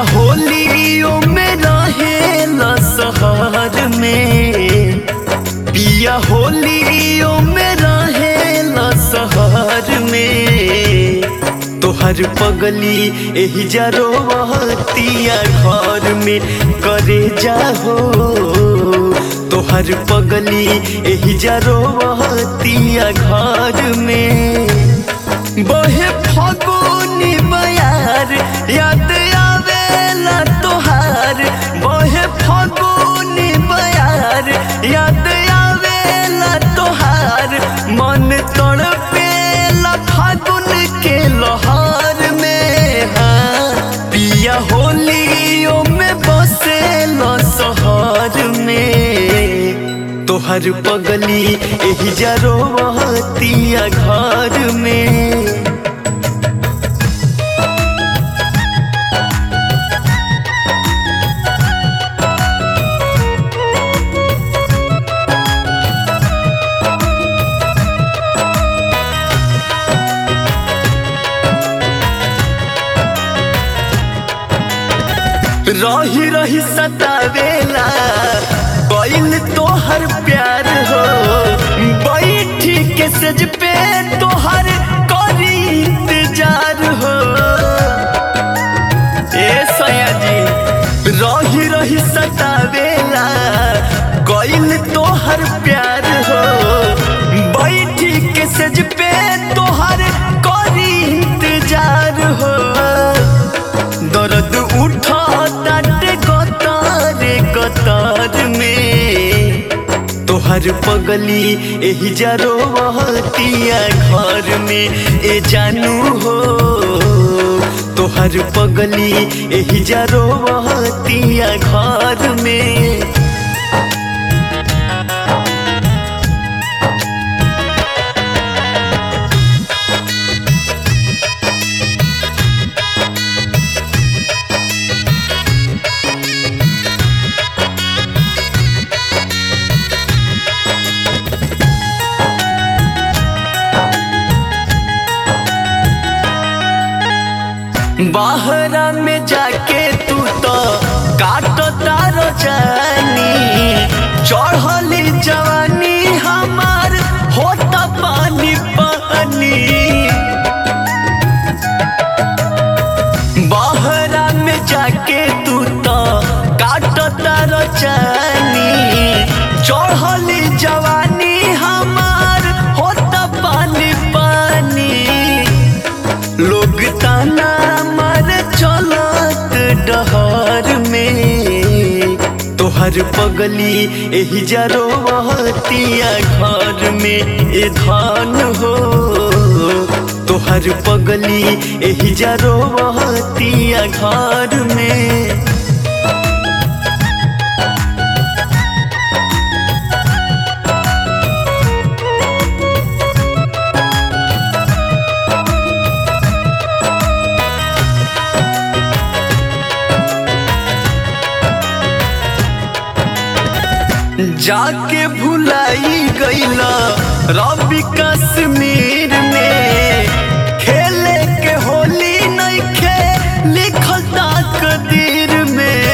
होलियो में रहेला शहर में पिया होलियो में रहेला शहर में तोहर पगली एही जरोवतिया घर में करे जाहो तोहर पगली एही जरोवतिया घर में बहे फगुनी बयार याद आवेला तोहार बहे फगुनी बयार याद आवेला तोहार मन तड़पेला फागुन के लोहार में हाँ पिया होलियो में बसेला शहर में तोहर पगली एही जरोवतिया घर में रही रही सतावेला बैल तोहर प्यार हो बैठी के सज पे तोहर करी इंतजार हो ए सया जी रही रही सतावेला कैल तोहर प्यार हो बैठी के सज पे तोहर करी इंतजार हो दर्द उठा ताटे कतारे कतार में तोहर पगली एही जरोवतिया घर में ए जानू हो तोहर पगली एही जरोवतिया घर में बाहरा में जाके तू तो काटो तारो जानी चढ़ली जवानी हमार होता पानी पानी बाहरा में जाके तू तो काटो तारो जानी चढ़ली जवानी हमार होता पानी पानी लोग ताना मार चलत डहर में तोहर पगली एही जरोवतिया घर में ए धान हो तोहर पगली एही जरोवतिया घर में जाके भुलाई गईला रवि कश्मीर में खेले के होली नहीं खे लिखल तकदीर में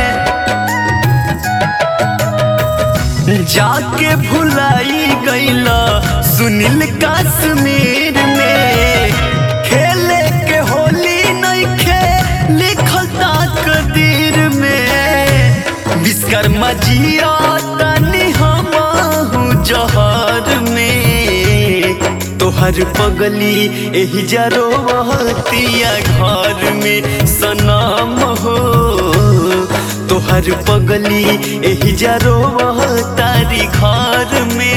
जाके भुलाई गईला सुनील कश्मीर में खेले के होली नहीं खे लिखल तकदीर में विश्वकर्मा जिया तनी हम जहर में तोहर पगली एही जरोवतिया घर में सनम हो तोहर पगली एही जरोवतारी घर में